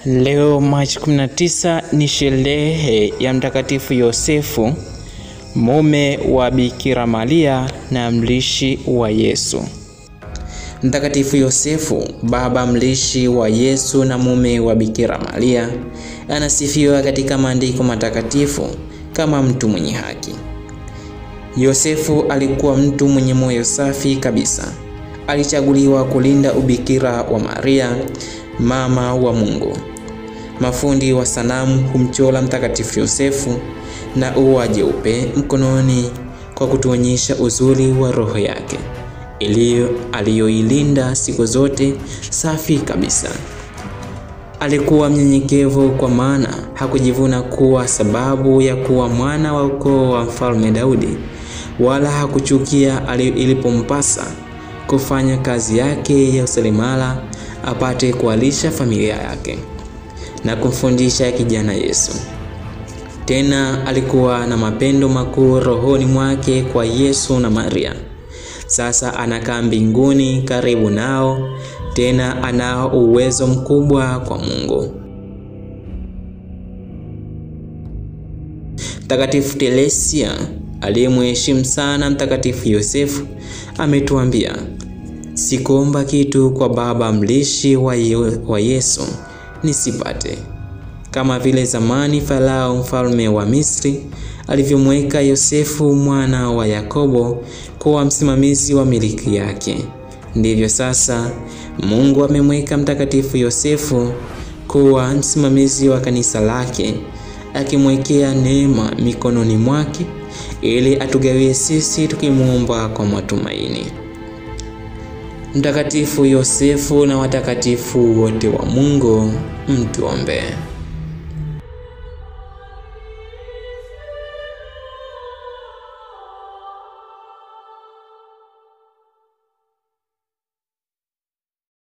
Leo Machi 19 ni sherehe ya Mtakatifu Yosefu, mume wa Bikira Maria na mlishi wa Yesu. Mtakatifu Yosefu, baba mlishi wa Yesu na mume wa Bikira Maria, anasifiwa katika maandiko matakatifu kama mtu mwenye haki. Yosefu alikuwa mtu mwenye moyo safi kabisa. Alichaguliwa kulinda ubikira wa Maria, mama wa Mungu. Mafundi wa sanamu humchora Mtakatifu Yosefu na ua jeupe mkononi kwa kutuonyesha uzuri wa roho yake iliyo aliyoilinda siku zote safi kabisa. Alikuwa mnyenyekevu kwa maana hakujivuna kuwa sababu ya kuwa mwana wa ukoo wa Mfalme Daudi, wala hakuchukia ilipompasa kufanya kazi yake ya useremala apate kualisha familia yake na kumfundisha kijana Yesu. Tena alikuwa na mapendo makuu rohoni mwake kwa Yesu na Maria. Sasa anakaa mbinguni karibu nao, tena anao uwezo mkubwa kwa Mungu. Mtakatifu Teresia aliyemheshimu sana Mtakatifu Yosefu ametuambia, sikuomba kitu kwa baba mlishi wa, wa Yesu nisipate, kama vile zamani Farao mfalme wa Misri alivyomweka Yosefu mwana wa Yakobo kuwa msimamizi wa miliki yake, ndivyo sasa Mungu amemweka Mtakatifu Yosefu kuwa msimamizi wa kanisa lake, akimwekea neema mikononi mwake ili atugawie sisi tukimwomba kwa matumaini. Mtakatifu Yosefu na watakatifu wote wa Mungu, mtuombee.